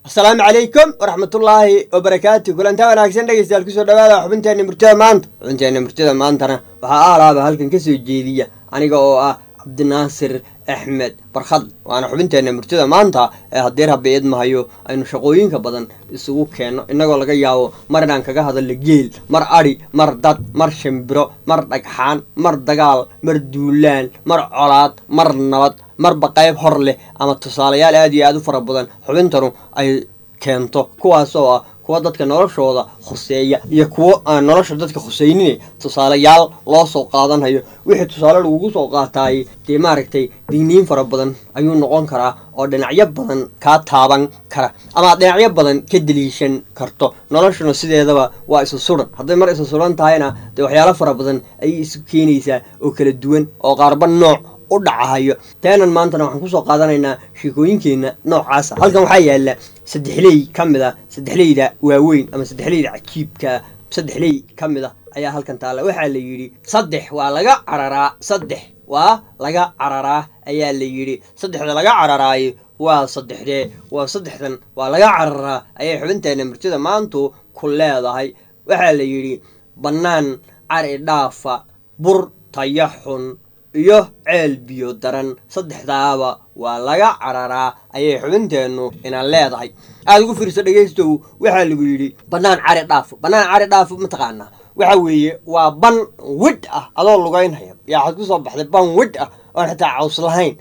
asalaamu calaykum waraxmatullaahi wabarakaatu kulantaa wanaagsan dhegeystayaal kusoo dhawaada xubinteenna murtida maanta xubinteenna murtida maantana waxaa aalaaba halkan kasoo jeediya aniga oo ah cabdinaasir axmed barkhad waana xubinteenna murtida maanta ee haddii rabbi idmahayo aynu shaqooyinka badan isugu keenno innagoo laga yaabo mar inaan kaga hadalno geel mar adhi mar dad mar shimbiro mar dhagxaan mar dagaal mar duulaan mar colaad mar nabad marba qayb hor leh ama tusaalayaal aada iyo aada u fara badan xubintanu ay keento kuwaasoo ah kuwa dadka noloshooda khuseeya iyo kuwo aan nolosha dadka khuseynin tusaalayaal loo soo qaadanhayo wixii tusaale lagugu soo qaataayey dee maaragtay digniin fara badan ayuu noqon karaa oo dhinacyo badan kaa taaban kara ama dhinacyo badan ka deliishan karto noloshuna sideedaba waa isu suran hadday mar isu suran tahayna dee waxyaalo fara badan ayay isu keenaysaa oo kala duwan oo qaarba nooc u dhacahayo teenan maantana waxaan kusoo qaadanaynaa sheekooyinkeenna noocaasa halkan waxaa yaala saddexley ka mid a saddexleyda waaweyn ama saddexleyda cajiibkaa saddexley ka mid a ayaa halkan taalla waxaa la yidhi saddex waa laga cararaa saddex waa laga cararaa ayaa la yidhi saddexda laga cararaayo waa saddexdee waa saddexdan waa laga cararaa ayay xubinteenna murtida maantu ku leedahay waxaa la yidhi bannaan cari dhaafa bur tayaxun iyo ceel biyo daran saddexdaaba waa laga cararaa ayay xubinteennu inaan leedahay aada ugu fiirso dhegaystow waxaa lagu yidhi bannaan cari dhaafo bannaan cari dhaafo mataqaanaa waxa weeye waa ban widh ah adoo lugaynhaya yaa waxaad ku soo baxday ban widh ah oon xitaa caws lahayn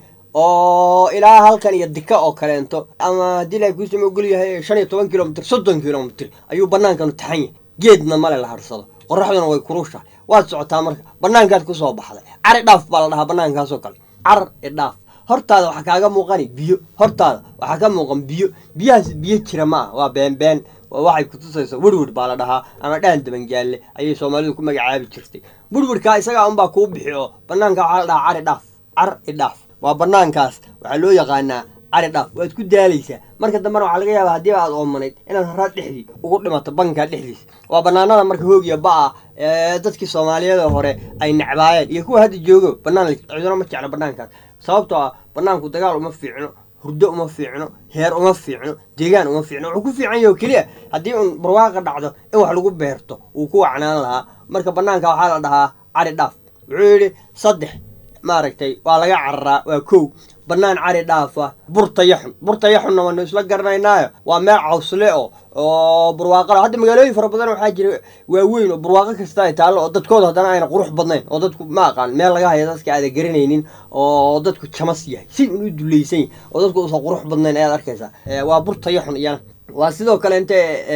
oo ilaa halkan iyo dika oo kaleento ama haddii la kuusama ogol yahay shan iyo toban kilomitr soddon kilomitr ayuu bannaankanu taxan yahay geedna male la harsado qoraxduna way kurushahay waad socotaa marka banaankaad kusoo baxday cari dhaaf baa la dhahaa banaankaasoo kale car idhaaf hortaada waxaa kaaga muuqani biyo hortaada waxaa ka muuqan biyo biyahaas biyo jira ma ah waa beenbeen waxay kutusayso werwer baa la dhahaa ama dhaan dabangaalle ayay soomaalidu ku magacaabi jirtay werwerkaa isagaa unbaa kuu bixi oo banaanka waxaa la dhahaa cari dhaaf car idhaaf waa banaankaas waxaa loo yaqaanaa cari dhaaf waad ku daalaysaa marka dambena waxaa laga yaabaa haddii aad oomanayd inaad haraad dhexdii ugu dhimato bankaa dhexdiisa waa banaanada marka hoogiya ba-a ee dadkii soomaaliyeed hore ay necbaayeen iyo kuwa hadda joogo banaan ciduna ma jeclo banaankaas sababtoo ah banaanku dagaal uma fiicno hurdo uma fiicno heer uma fiicno deegaan uma fiicno wuxuu ku fiican yaho keliya haddii uun barwaaqa dhacdo in wax lagu beerto wuu ku wacnaan lahaa marka banaanka waxaa la dhahaa cari dhaaf wuxuu yidhi saddex maaragtay waa laga cararaa waa kow bannaan cari dhaafa burtayaxun burtayaxunna waanu isla garanaynaayo waa meel cawsle o oo barwaaqala hadda magaalooyin fara badan waxaa jira waaweyn oo barwaaqo kasta ay taallo oo dadkooda haddana ayna qurux badnayn oo dadku ma aqaan meel laga haya dadka aada garanaynin oo dadku jamas yahay si un u dulaysan yahy oo dadku usan qurux badnayn ayaad arkaysaa waa burtayaxun iyana waa sidoo kale inte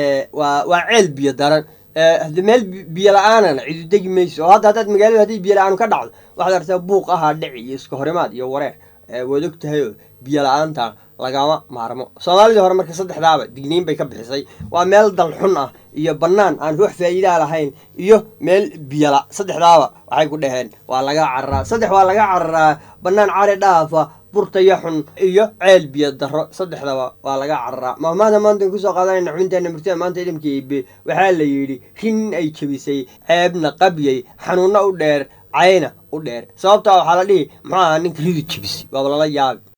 waa waa ceel biyo daran hadi meel biyo la-aanana cidu degi mayso oo hadda haddaad magaalada haddii biyo la-aan ka dhacdo waxaad artaa buuq ahaa dhici iyo iska horimaad iyo wareer waad og tahay oo biyo la-aanta lagama maarmo soomaalidii hore marka saddexdaaba digniin bay ka bixisay waa meel dal xun ah iyo bannaan aan wax faa'iidaa lahayn iyo meel biyala saddexdaaba waxay ku dhaheen waa laga cararaa saddex waa laga cararaa bannaan cari dhaafa burtayaxun iyo ceel biyo daro saddexdaba waa laga cararaa maamaada maanta kusoo qaadanayna xubinteena murtida maanta idamka ibe waxaa la yidhi rin ay jebisay ceebna qabyay xanuunna u dheer cayna u dheer sababtaa waxaa la dhihi muxuu aha ninka ridu jebisay waaba lala yaabi